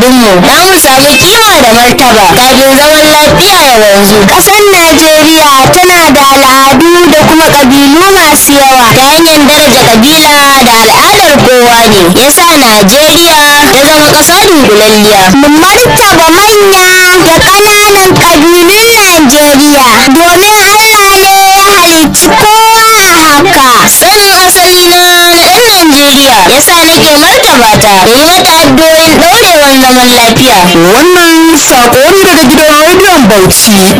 al'adunmu za mu samu kima da martaba kafin zaman lafiya ya wanzu Ƙasar Najeriya tana da al'adu da kuma ƙabilu masu yawa. ta hanyar daraja kabila da al'adar kowa ne yasa Najeriya ta zama ƙasa dunkulalliya Mu martaba manya da ƙananan ƙabilun Najeriya domin Allah ne ya halicci kowa a haka. sanin asali na ɗan Najeriya yasa nake martaba ta da yi mata addu'o'in ɗorewar zaman lafiya Wannan saƙo ne daga gidan rediyon Bauchi